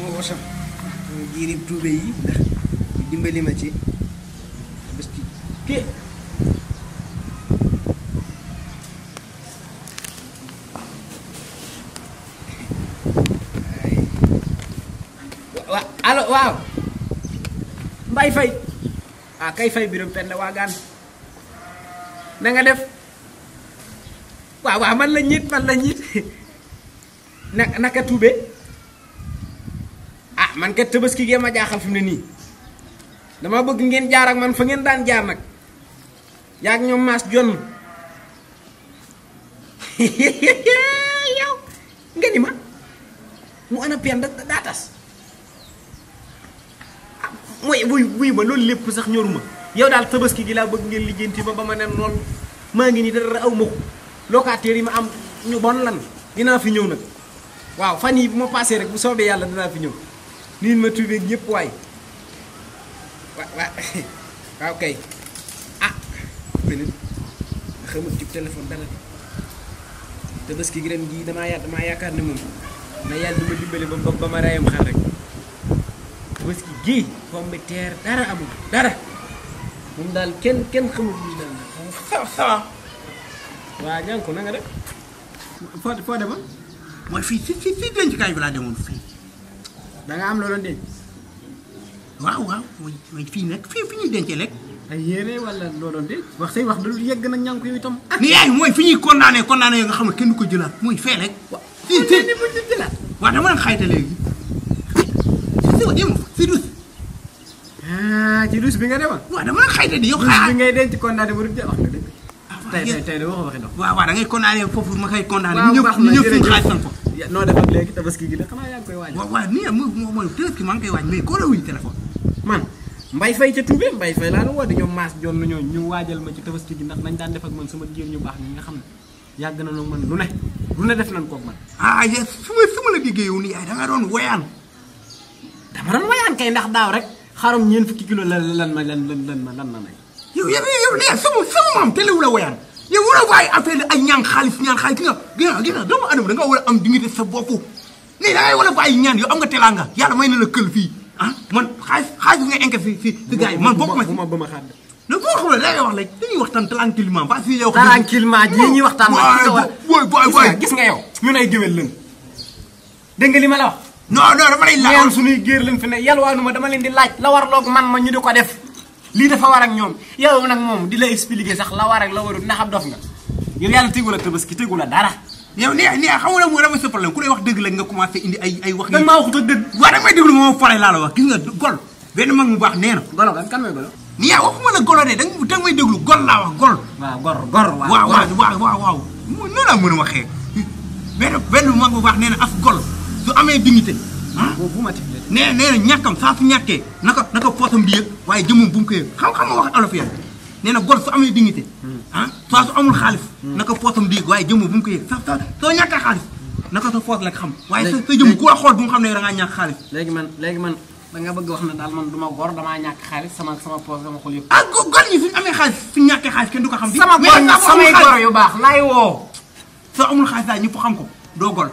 moo wasam jiirib tuube yi ndax dimbali ma ci bés ci kii wa allo waaw mbay fay ah kay fay biram penda waagaan na nga def waaw waaw man la ñiit man la ñiit na naka tuube ah man kat tabaski gee ma jaaxal fi mu ne nii dama bëgg ngeen jaar ak man fa ngeen daan jaar nag yaag ñoom maas jonn yow nga ni ma mu ana pen da daa tas ah mooy wuy wuy ma loolu lépp sax ñoruma yow daal tabaski gi laa bëgg ngeen lijjanti ma ba ma ne noonu maa ngi nii dara aw ma ko locataire yi ma am ñu bon lan dinaa fi ñëw nag waaw fan yi bu ma paasee rek bu soobee yàlla dinaa fi ñëw niin ma tubeeg ñëpp waay wa wa waaw kay ah beneen xamut ci téléphone dara de tabaski gi ren gii damaa ya damaa yaakaar ne moom na yàlla du ma dimbale ba ba ma rayam xar rek tabaski gii pomme de terre dara amul dara moom daal kenn kenn xamut lu daal ça ça va. waa ñànku na nga def foo foo demoon mooy fii si si si dencukaay bi laa demoon fii. da nga am loo doon denc waaw waaw mooy mooy fii nag fii fi ñuy dencee lekk. ay yére wala loo doon denc wax say wax du yegg nag ñànku yow itam ni yaay mooy fi ñuy condamné condamné yoo nga xam ne kenn du ko jëlaat mooy fee rek. wa si si ni bu ñu jëlaat waaw dama leen xayta léegi. si si dem si dus. ah ci douche bi nga demoon waaw dama leen xayta di yow douche bi xaar. ngay denc condamné bu dul wax nga dëgg ah tey waaw tey tey de waxoo waxi dox waaw waaw da ngay condamné foofu ma koy condamné. waaw ñu ñëpp baax ñu na ñëpp suñu jërëjëf. xaalis san ko. Ya, noo def ak léegi tabaski gi de xanaa yaa ngi koy waaj waaw waaw nii mooy mooy tënk maa ngi koy waaj mais koo la wuyu téléphone. man mbay fay ca Toubé mbay fay laa la woo di ñoom maas joon na ñoo ñu waajal ma ci tabaski gi ndax nañ daan def ak man sama jigéen ñu baax ñi nga xam ne yàgg na nag man lu ne lu ne def nañ koog man ah ya su ma su ma la déggee yow nii yaay da nga doon woyaan. dama doon wayaan kay ndax daaw rek xarum ñeent fukki kilo lan lan ma lan lan lan ma lan ma may yow yow yow nee sama sama maam te la woyaan yow war a bàyyi affaire ay ñaan xaalis ñaan xaalis gi nga gi nga gi nga doomu adama da nga war a am dignité sa bopp nii da ngay war a bàyyi ñaan yow am nga teraanga yàlla may na la kël fii ah man xaalis xaalis bi nga enquête fi fi si gars yi man bokk ma si bu ma ba ma xaar non boo xamul da ngay wax rek dañuy waxtaan tranquillement ba si yow tranquillement ji ñuy waxtaan nag ci sa war boy boy gis boy nga gis nga yow ñun ay géwél lañ dégg nga li ma la wax non non dama lay ñaan laaj suñuy géer lañ fi ne yalwaanu ma dama leen di laaj la war loog man ma ñu di ko def lii dafa war ak ñoom yow nag moom di la expliquer sax la war ak la warul ndax ab dof nga yow yàlla tegu la tabaski tegu la dara yow nee nee xam nga moo dama sa problème ku lay wax dëgg la nga commencé indi ay ay wax dañ maa waxut ak dëgg waaw da nga may déglu moom fare laa la wax gis nga gol benn mag mu baax nee na golo kan kan mooy golo ni yaa waxuma la golo de da nga da nga may déglu gol laa wax gol waaw gor gor waaw waaw waaw waaw waaw mo noonu laa mën a waxee benn benn mag bu baax nee na as gol su amee dignité ah boobu bu ma tiflee nee nee na ñàkkam saa su ñàkkee naka naka poosam bi yëg waaye jëmum bu mu ko yëg xam-xam nga wax olof ya nee na gol su amee dignité ah saa su amul xaalis naka poosam di yëg waaye jëmum bu mu ko yëg sa sa soo ñàkkee xaalis naka sa poos la xam waaye sa sa jëm ku la xool bu mu xam ne da ngaa ñàkk xaalis léegi man léegi man da nga bëgg wax ne daal man du ma gor damaa ñàkk xaalis sama sama poos sama xol yëpp ah go- gol ñi suñu amee xaalis suñu ñàkkee xaalis kenn du ko xam di sama mais gor nag samay amul xaalis- gor yu baax laay woo soo amul xaalis daal ñëpp xam ko doo gol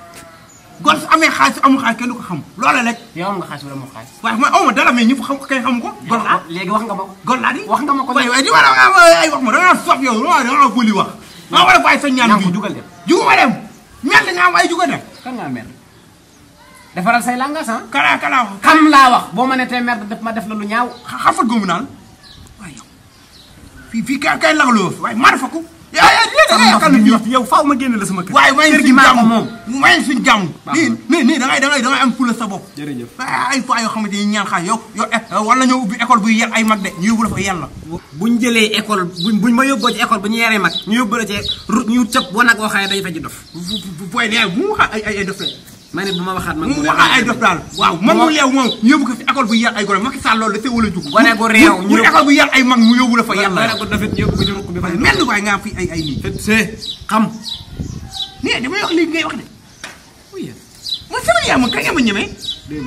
gol su amee xaalis su amul xaalis kenn du ko xam loola rek yow am nga xaalis wala moo xaalis waaye man aw ma dara mais ñëpp xam ko kay xam ko gol laa léegi wax nga ma ko gol laa di wax nga ma ko waaye waaye di ma la ay wax ma da ngaa sof yow waaw da ngaa bëli wax maa war a bàyyi sa ñaan ñaan bi ko jugal dem juguma dem ñaan nga am ay juga dem kan ngaa mer defaral say langas ah kala kala wax xam laa wax boo ma ne tey mer def ma def la lu ñaaw xafat goomu naan waaye yow fii fii kay kay laxaloo waaye mar fa ko yaa yaa lii da ngay yàqal nit ñi yow faaw ma génn la sama kër waaye may kër gi suñu maa jàmm ko moom may suñu jàmm Baax nii nii nii da ngay da ngay da ngay am fula sa bopp jërëjëf ah ay fois yoo xamante ni ñaan xaar yow yow war nañoo ubbi école buy yar ay mag de ñu yóbbu la fa yàlla. buñ jëlee école buñ buñ ma yóbboo ci école bu ñu yaree mag ñu yóbbu la ci ru ñu tëb boo nag waxee day faj dof bu bu bu booy nee bu mu wax ay ay ay dof la ma ne bu ma waxaat mag bu mu wax ay dof daal waaw mag mu leew moom ñu yóbbu ko fi école buy yar ay gone Macky Sall loolu da see wala jug. Gone gu réew ñu école buy yar ay mag mu yóbbu la fa yàlla yàlla. ko dofit ñu yóbbu ko ci rukk bi faj dof mel ni waaye nga am fi ay ay nii. c'est xam nee damay wax lii ngay wax de oui man sama yaay ma kañ nga ma ñemee. dégg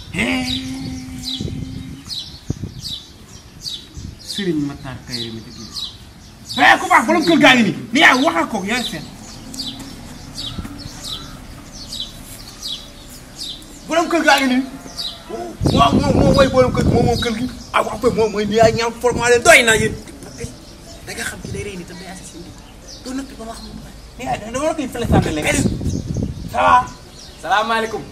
Serigne Matar Kayre mi dëgg eh ku baax borom kër gaa ngi nii ni yaay waxal ko yaay seet. borom kër gaa ngi nii waaw moom moom mooy borom kër gi moom moom kër gi ah wax moom mooy ni yaay ñaam formale doy na yéen da nga xam ci day rey ni tam day assassiné doo noppi ba ma xam ni yaay dama la koy fële sant léegi ça va salaamaaleykum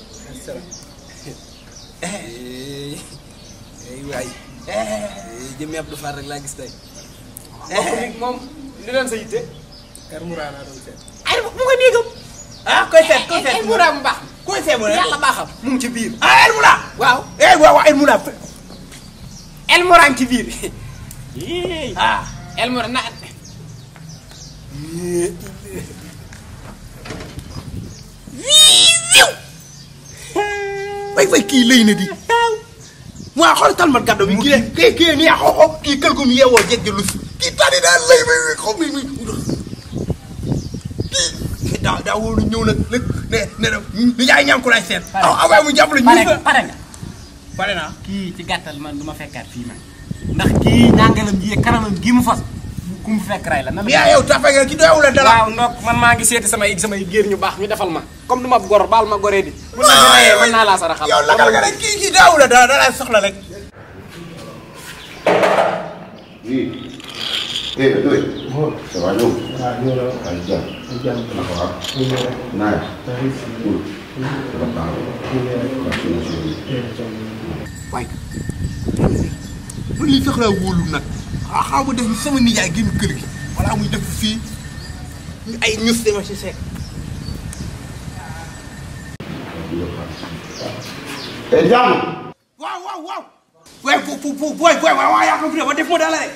ay waay jëmmi Abdou Fall rek laa gis tey mbokk mi moom li doon sa yitte kar Moura laa doon seet ay mu nga néegam ah koy seet koy seet ay muraam mu baax koy seet mu ne yàlla baaxam mu ngi ci biir ah El Moula waaw eh waaw waaw El Moula el muraan ci biir ah el muraan na way way kii lëy na di waaw xool talmat gàddo bi kii kii kii nii xoxo kii kël gu mu yeewoo jeg ji lus kii tani daal lëy may xaw mi mi kii daa daa wóolu ñëw nag nag ne ne na ni yaay ñaan ko lay seet aw aw waaye mu jàppale ñu pare nga pare nga pare naa kii ci gàttal man du ma fekkaat fii man ndax kii ñàngalam ji kanamam gi mu fas ku mu fekk ray la na yaa yow tafe nga ki doyawul la dara waaw ndok man maa ngi seeti samay samay géer ñu baax ñu defal ma comme du ma gor baal ma goree di bu na fi rayee mën naa laa saraxal yow lagal nga rek kii kii daawul la dara dara soxla rek Oui. Eh, Doy. Ça va ñëw. Ay jàmm. Naka waa? Naaj. Cool. Ça va baax. Waa suñu suñu. waaye man lii sax laa wóolu nag ah xaw ma def ni sama nijaay génn kër gi wala muy def fii ñu ay ñus dama si seet Eh, jàmm. waaw waaw waaw waaye fu fu fu booy booy waaw waaw yaa ko fi ba def ma dala rek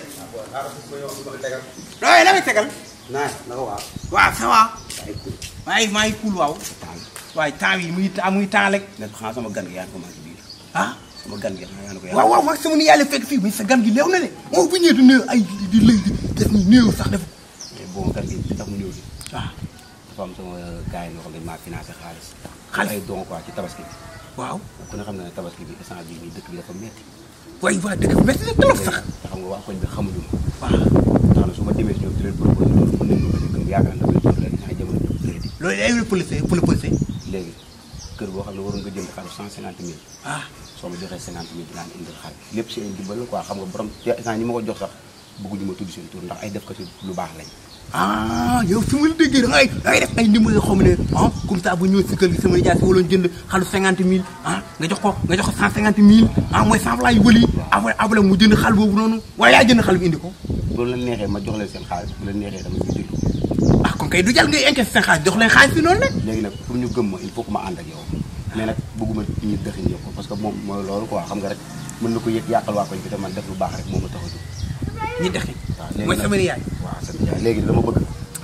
waaye la may tegal Naaj, naka waa? waaw ça va waaye maa ngi cool waaw waaye temps yi muy temps muy temps rek Nekk xanaa sama gan gi yaa ngi ko maa ci biir. ah Sama gan gi xanaa yaa ngi ko yaa. waaw waaw waaw sama nijaay la fekk fii mais sa gan gi leew na de moom bu ñëwee di néew ay di di lëy di def ni néew sax def Mais bon gan gi li tax mu ñëw bi. waaw Dafa am sama gars yi ñoo xam ne maa financé xaalis. Xaalis? Ay don quoi ci tabaski bi. waaw Ku ne xam na ne tabaski bi instant bii nii dëkk bi dafa metti. waaye waa dëkk bi métti na trop sax Te xam nga waa koñ bi xamuñu ma. waaw Tax na su ma demee si ñoom di leen proposé loolu mën nañu ko bañ a gëm yaakaar naa dafay doon rek instant jamono bi crédit. loolu day wér police pour le police léegi kër boo xam ne waroon nga jënd xaalis cent cinquante mille ah soo ma joxee cinquante mille dinaa indil xaalis lépp si ay dimbal la quoi xam nga borom te instant ñi ma ko jox sax bëgguñu ma tudd seen tur ndax ay def ko ci lu baax lañ ah yow su ma la déggee da ngay da ngay def ay ndimbal yoo xam ne ah comme ça bu ñëwee si kër gi sama nijaay si waloon jënd xalu cinquante mille ah nga jox ko nga jox ko cent cinquante mille ah mooy cent francs yu bëri après après mu jënd xal boobu noonu waaye yaa jënd xal bi indi ko bu leen neexee ma jox leen seen xaalis bu leen neexee tamit ñu jënd ko ah kon kay du jàll ngay encaissé seen xaalis jox leen xaalis bi noonu rek léegi nag pour ñu gëm ma il faut que ma ànd ak yow mais nag bëgguma ñu dëxiñ yow ko parce que moom mooy loolu quoi xam nga rek mën na ko yëg yàqal waa koñ bi te man def lu baax rek moo ma tax a jóg ñi dexi waaw léegi mooy nag- sama nijaay waaw sa nijaay léegi dama bëgg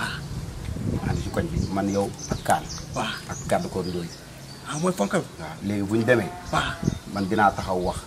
ànd si koñ bi man yow ak kaan waaw ak gàddu koor ndóoy ah mooy fonkal waaw léegi bu ñu demee waaw man dinaa taxaw wax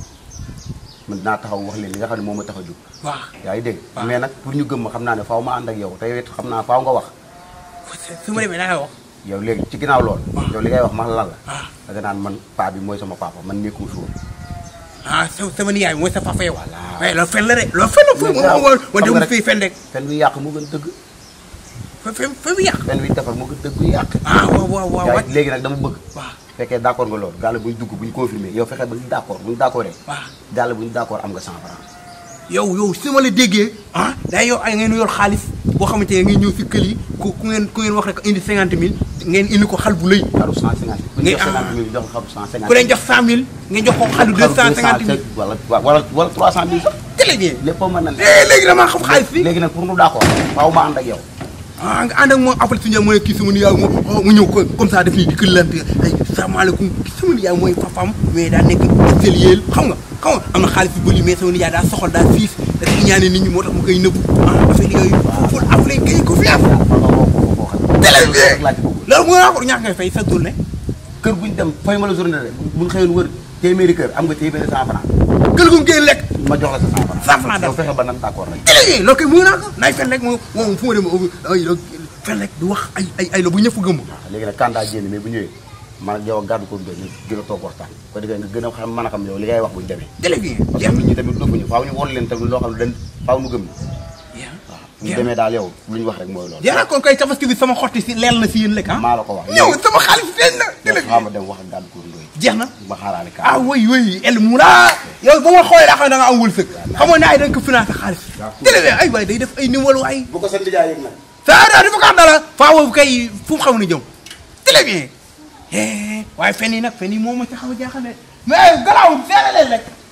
man dinaa taxaw wax leen li nga xam ne moo ma tax a jóg waaw yaa ngi dégg mais nag pour ñu gëm ma xam naa ne faaw ma ànd ak yow te yow it xam naa faaw nga wax su ma demee daa wax yow léegi ci ginnaaw lool yow li ngay wax man lan la ah da nga naan man paa bi mooy sama papa man nekkuma fi woon ah sa sama nijaay mooy sa papa yow Voilà. waaye loolu fen la de loolu fen la fen Mais grave, moom xam nga dem rek- fii fen rek fen wi yàq moo gën dëgg fen fen fen bi yàq fen wi defar moo gën dëgg wi yàq ah waaw waaw waaw yaa wàcc ngi léegi nag dama bëgg waaw fekkee d' accord nga loolu gàll bu ñu dugg bu ñu confirmé yow fekkee ba ñu d' accord bu ñu d' accordé waaw gàll bu ñu d' accord am nga 100 francs yow yow su ma la déggee ah day yow ay ngeen yor xaalis boo xamante ne ngeen ñëw si kër yi ku ku ngeen ku ngeen wax rek indi cinquante mille ngeen indi ko xal bu lëy xaru 150 bu ñu Mais, jox ah. 50 mille jox xaru 150 ku leen jox cent mille ngeen jox ko xalu deux cent cinquante mille wala wala wala 300 mille sax très bien lépp mën na ne eh léegi damaa xam xaalis bi léegi nag pour nu d' accord faaw ma ànd ak yow ah nga ànd ak moom après suñu mu ne kii sama nijaay moom mu ñëw ko comme ça def nii di këllante ay salaamaaleykum kii sama nijaay mooy papaam mais daa nekk atelier xam nga xam nga am na xaalis bu bëri mais sama nijaay daa soxal daa fiis dafa ñaane nit ñi moo tax mu koy nëbbu ah affaire yooyu foofu après gay ko fi am man ma woo ko boo xam Télé bi. rek laa ci bëgg loolu mu naa ko ñaata ngay fay sa journée kër bu ñu dem fay ma la journée rek bu ñu xëyoon wër téeméeri kër am nga téeméeri 100 francs kër gu mu génn lekk ma jox la sa 100 francs 100 francs yow fexe ba nan d' accord rek télé bi loolu koy mu naa ko naay fen rek moom moom fu ma dem ay fen rek du wax ay ay ay la bu ñëpp gëmm léegi nag kandaa génn mais bu ñëwee man ak yow ak gàddu ko doy ñu gën a toog waxtaan ko defee nga gën a xam mën a xam yow li ngay wax bu ñu demee télé bi parce que nit ñi tamit dëgguñu faaw ñu won leen tamit loo xam ne dañ faaw ñu gëm ni waaw bu ñu demee daal yow lu ñu wax rek mooy loolu yaa kon koy tabaski bi sama xotti si leel na si yéen lekk ah maa la ko wax ñëw sama xaalis feeñ na télé yow xaama dem wax ak gàddu ko doy jeex na ba xaaraale ka ah oui oui El Moula yow ba ma xoolee daa xam ne da nga am wërsëg xamoon naa da nga ko financé xaalis télé bi ay waay day def ay numéro waay bu ko sa ndijaay yëg nag ça daa dafa ko dara faaw kay fu mu xaw na jëm très bien eh waaye fen yi nag fen yi moo ma ci xaw a jaaxal de mais galaawul seere leen rek